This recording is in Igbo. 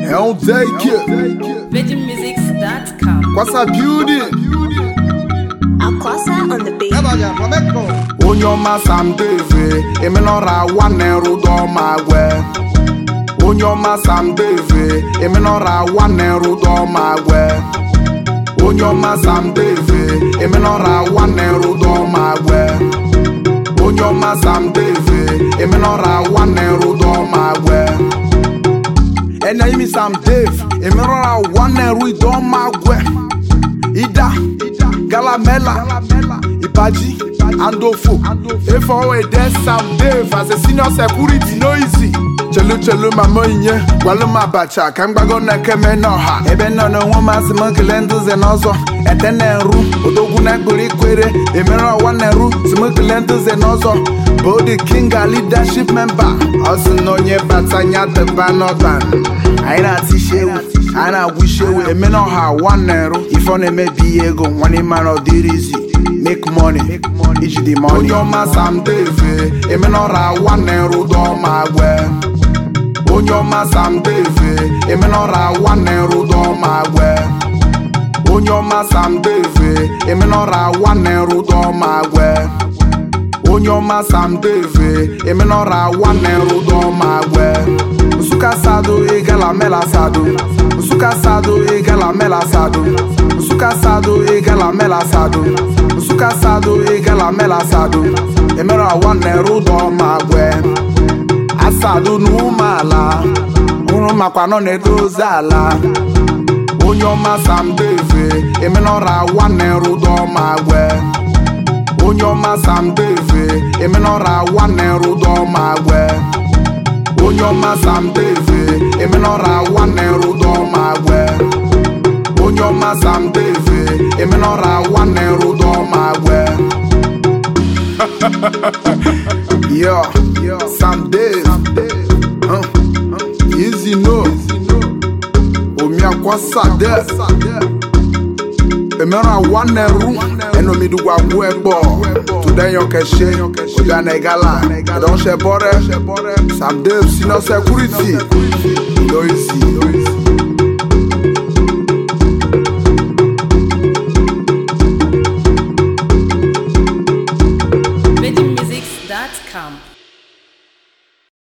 É um take. VegMusics.com. Com essa beauty. Aquasa on the beat. Onye ọma Sam Dave, emenọra nwanne rụdọ ma gwe. Onye ọma Sam Dave, emenọra nwanne rụdọ ma gwe. Onye ọma Sam Dave, emenọra nwanne rụdọ ma gwe. Onye ọma Sam Dave, emenọra nwanne rụdọ ma gwe. Ẹnna yìí mi Sam Dave, emenọra nwanne rụdọ ma gwe. Ida, Galamela, Ibaji, Andofo. Efo Ede Sam Dave as a senior security no easy. Chelu chelu mama inye, gwalu ma bacha, ka mgbago na keme n'ọha. Ebe nọ n'onwe masị m kele nduzi n'ọzọ. Ete na-eru, odogwu na-ekpere ikwere. Emere ọwa na-eru, si m kele nduzi n'ọzọ. Bụ the king a leadership member. Ọ sị na onye bata nya deba n'ọban. Anyị na-ati shewu, anyị na-agwụ shewu. Emere ọha wa na-eru. Ife ọ na-emebi ego, nwanne mara ọ dịrị izi. Make money, iji dị money. Onye ọma Sam Dave, emenọra nwanne rụdọ ma gwe. Onye ọma Sam Dave, emenọra nwanne rụdọ ma gwe. Onye ọma Sam Dave, emenọra nwanne rụdọ ma gwe. Onye ọma Sam Dave, emenọra nwanne rụdọ ma gwe. Nsụka sado egala mela sado. Nsụka sado egala mela sado. Nsụka sado egala mela sado. Nsụka sado egala mela sado. Emerọ nwanne rụdọ ma gwe. Asado n'umeala. Ụrụ makwa nọ na-edozi ala. Onye ọma Sam Dave, emenọra nwanne rụdọ ma gwe. Onye ọma Sam Dave, emenọra nwanne rụdọ ma gwe. Onye ọma Sam Dave, emenọra nwanne rụdọ ma gwe. Onye ọma Sam Dave, emenọra nwanne rụdọ ma gwe. Yo, Sam Dave, huh? Easy no, Omiakwasa Dave. Emera nwanne ru, enomidugwa gwu egbo. Today yo keshe, oga negala. Don shebore, Sam Dave senior security. No easy.